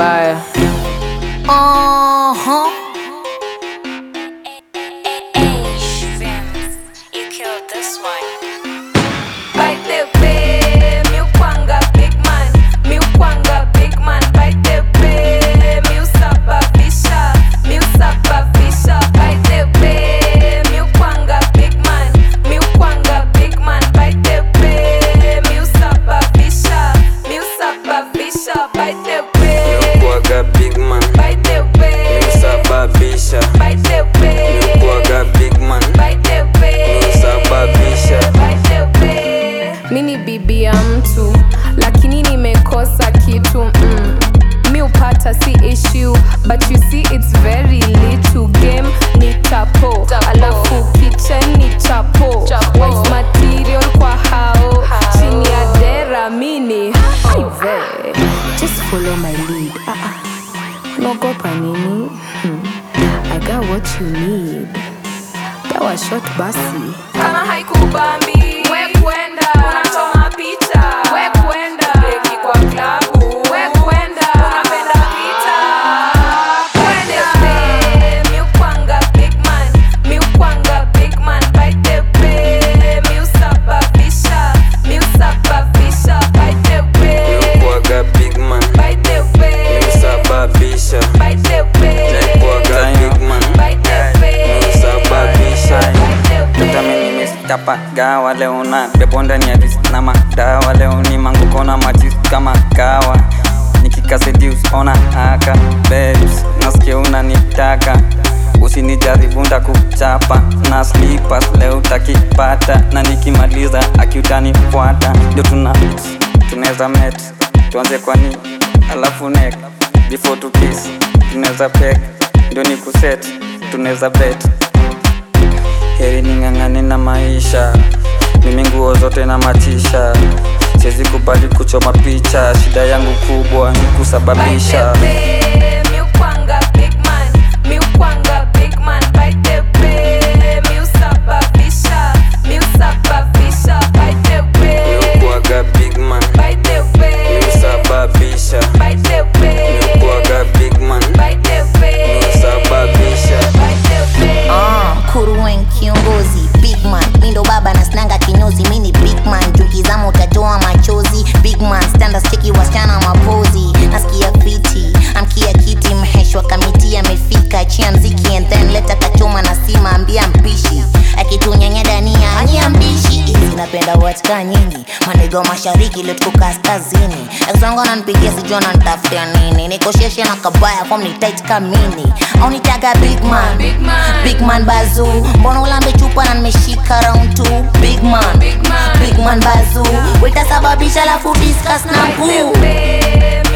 mbaya Uh-huh. You killed this one. By the way, mi ukwanga big man, mi ukwanga big man. By the way, mi usababisha, mi usababisha. By the way, mi ukwanga big man, mi ukwanga big man. By the way, mi usababisha, mi usababisha. By the way, Kuaga big man, by the way, sababisha. by the way, Kuaga big man, by the way, sababisha. by the way. mi ni bibi ya mtu lakini nimekosa kitu mm. mi upata si issue but you see it's very little game ni tapo alafu kitchen ni chapo Wife material kwa hao chini ya dera mini hive just follow my lead ah, ah. unaogopa nini hmm. i got what you need dawa shot basi kama haikubambi we kwenda unachoma picha we kwenda beki kwa klabu we kwenda unapenda pita kwende we mi ukwanga big man mi ukwanga big man by the way mi usababisha mi usababisha by the way Kuaga big man, by the way sababisha. by the way Kuaga big man, by the way sababisha. by the Mtami way nimestapa gawa leo na bebo ndani ya ris na madawa leo ni manguko na majis kama kawa nikikasedius ona haka babes nasikia unanitaka usinijaribu ndakuchapa na slippers leo utakipata na nikimaliza akiutanifuata ndio tuna tunaweza met tuanze kwani alafu nek before to kiss tunaweza pek ndio ni kuset tunaweza bet heri ning'ang'ane na maisha mimi nguo zote na matisha siwezi kubali kuchoma picha shida yangu kubwa ni kusababisha By the way, mi ukwanga big man, mi ukwanga big man. By the way, mi usababisha, mi usababisha. By the way, kuaga big man by the way, sababisha by the way, kuaga big man by the way, sababisha by the way. Ah, kuruwen kiongozi big man mindo baba na snanga kinyozi mini big man jukizama utatoa machozi big man standards cheki wasichana mapozi nasikia fiti amkia kiti mheshwa kamiti amefika chia mziki and then leta kachoma na sima ambia mpishi akitunyanya dania ania mbishi hizi napenda watka nyingi manigo mashariki leo tuko kaskazini akizangu ananipigia sijua nanitafutia nini nikosheshe na kabaya fom ni tight kamini au nitaga big man Big man. big man bazu mbona ulambe chupa na nimeshika round two big man Big man. big man bazu wetasababisha lafu discuss na By the poo way,